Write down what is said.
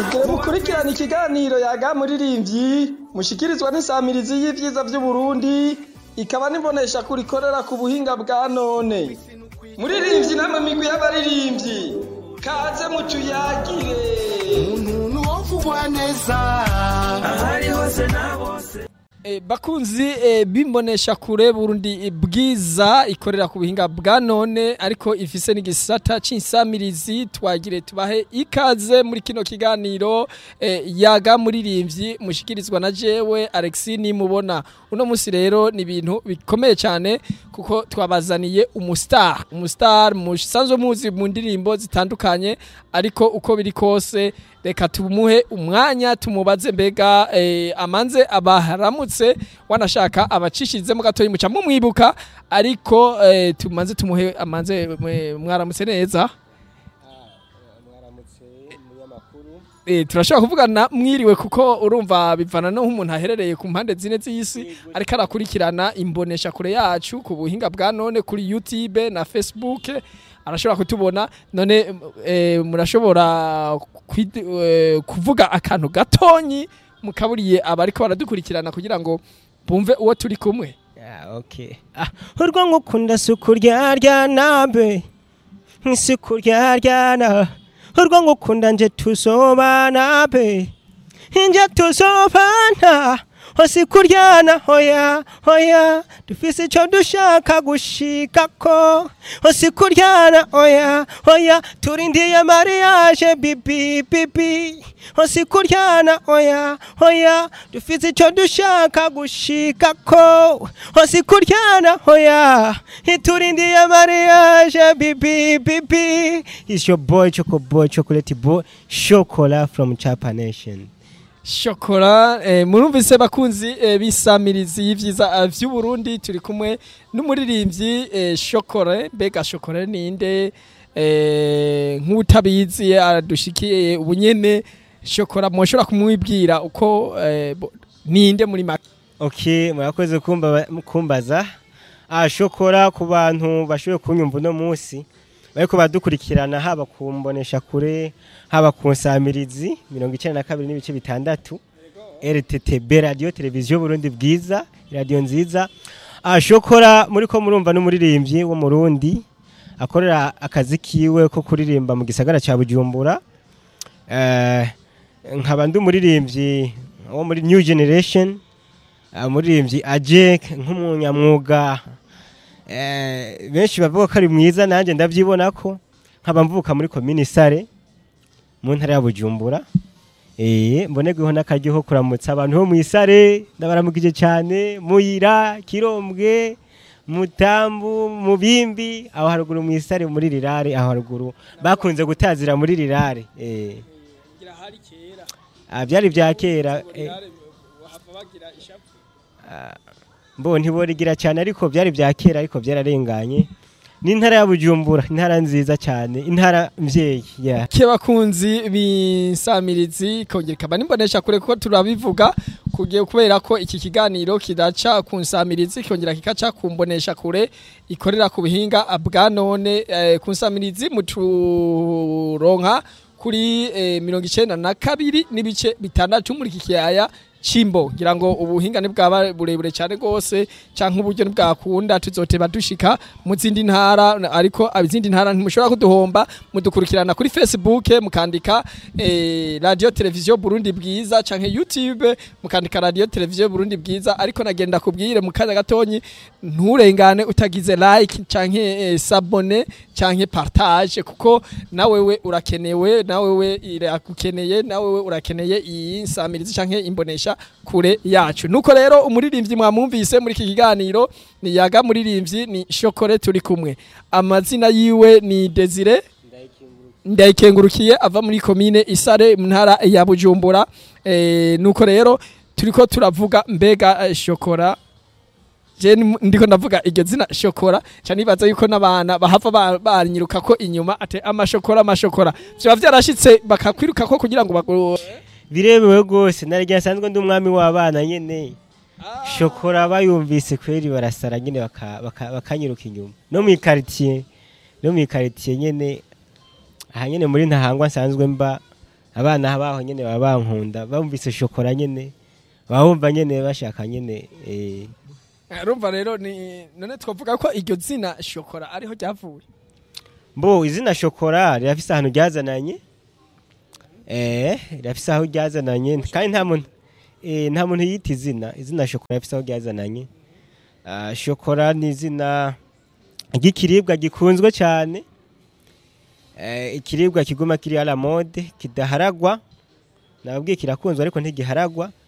Mugire mukurikirana ikiganiro yaga muririmbyi mushikirizwa n'isamirizi y'ivyiza vy'Uburundi ikaba nibonesha kurikorera ku buhinga bwa none. Muririmbyi namwe migwi y'abaririmbyi kaze mutuyagire. umuntu wovugwa neza ahari hose na bose E, bakunzi e, bimbonesha kure Burundi bwiza ikorera ku buhinga bwa none ariko ifise n'igisata c'insamirizi twagire tubahe ikaze muri kino kiganiro e, yaga muririmbyi mushikirizwa na jewe Alexis nimubona uno musi rero ni ibintu bikomeye cyane kuko twabazaniye umustar umustar musanzwe muzi mu ndirimbo zitandukanye ariko uko biri kose reka tumuhe umwanya tumubaze mbega eh, amanze abaharamutse wanashaka abacishizemo gatoyi muca mumwibuka ariko eh, tumanze tumuhe amanze mwe- mwaramutse neza Eh, turashobora kuvugana mwiriwe kuko urumva bivana no nk'umuntu aherereye ku mpande zine z'isi ariko arakurikirana imbonesha kure yacu ku buhinga bwa none kuri YouTube na Facebook arashobora kutubona none eh, murashobora kwid- eh, kuvuga akantu gatonyi mukaburiye abariko baradukurikirana kugira ngo bumve uwo turi kumwe Ah, okay. Ah, urwo ngukunda suku ryaryana be nk'isuku ryaryana urwo ngukunda nje tuzobana be nje tuzobana hose kuryana hoya hoya dufise ico dushaka gushikako hose kuryana hoya hoya turindiye mariage bibi bibi hose kuryana hoya hoya dufise ico dushaka gushikako hose kuryana hoya turindiye mariage bibi bibi is your boy choco boy chocolate boy chocola from chapa nation shokora eh, murumvise bakunzi eh, bisamirizi y'ivyiza eh, vy'uburundi turi kumwe n'umuririmbyi eh, shokore mbega shokore ninde eh, nk'utabizi adushikiye ubunyene shokora mwoshobora kumwibwira uko eh, bo- ninde muri make Okay, murakoze kumba kumbaza. Ah shokora ku bantu bashoboye kunyumva uno munsi. Bariko badukurikirana haba kumbonesha kure, haba ku nsamirizi 92 n'ibice bitandatu. RTTB Radio Televiziyo Burundi bwiza, radio nziza. Ah shokora muri ko murumva n'umuririmbyi wo mu Burundi akorera akazi kiwe ko kuririmba mu gisagara ca Bujumbura. Eh nkaba ndi umuririmbyi wo muri New Generation umuririmbyi ajek nk'umunyamwuga eh, benshi bavuga ko ari mwiza nanjye ndabyibona ko nkaba mvuka muri komini sare mu ntara ya bujumbura eh, mbonerweho n'akaryo ko kuramutsa abantu bo mu isare ndabaramukije cyane muyira kirombwe mutambu mubimbi aho haruguru mu isare muri rirare aho haruguru bakunze gutazira muri rirare eh. Ah, byari bya kera eh. mbo ntiborigira cyane ariko byari bya kera ariko byararenganye ni intara ya bujumbura intara nziza cyane intara mvyeyi yeah. ke bakunzi b'insamirizi kongera ikaba nimbonesha kure ko turabivuga kugiye kubera ko iki kiganiro kidaca ku nsamirizi kongera kikaca ku mbonesha kure ikorera ku buhinga bwa none eh, ku nsamirizi muturonka kuri eh, mirongo icenda na kabiri n'ibice bitandatu muri iki kiyaya cimbo ngira ngo ubuhinga bwaba burebure cyane rwose canke uburyo bwakunda tuzoteba dushika mu zindi ntara ariko izindi ntara ntimushobora kuduhomba mudukurikirana kuri Facebook mukandika eh, radio televiziyo Burundi bwiza canke YouTube mukandika radio televiziyo Burundi bwiza ariko nagenda kubwire mu kanya gatonyi nturengane utagize like canke eh, sabone canke partage kuko nawewe urakenewe nawewe iragukeneye nawewe urakeneye iyi nsamirizi canke imbonesha kure yacu nuko rero umuririmbyi mwamwumvise muri iki kiganiro ni yaga muririmbyi ni shokore turi kumwe amazina yiwe ni Desire ndayikengurukiye ava muri komine isare mu ntara ya bujumbura eh, nuko rero turiko turavuga mbega eh, shokora je ni- ndiko ndavuga iryo zina shokora ca nibaza yuko n'abana bahava ba- banyiruka ko inyuma ate amashokora amashokora vyoba vyarashitse bakakwiruka ko kugira ngo bagu- birebewe rwose narya nsanzwe ndi umwami w'abana nyene shokora bayumvise kweri barasara nyene baka- baka- bakanyiruka inyuma no mu ikaritiye no mu ikaritiye nyene aha nyene muri ntahangwa nsanzwe mba abana baho nyene baba bankunda bumvise shokora nyene baba bumva nyene bashaka nyene eh, urumva rero ni none twavuga ko iryo zina shokora ariho ryavuye mbo izina shokora rirafise ahantu ryazananye eh rirafise aho ryazananye kandi nta muntu eh, nta muntu yita izina izina shokora rifise aho ryazananye Ah, shokora ni izina ry'ikiribwa gikunzwe cyane eh, ikiribwa kiguma kiri ala mode kidaharagwa nababwiye kirakunzwe ariko ntigiharagwa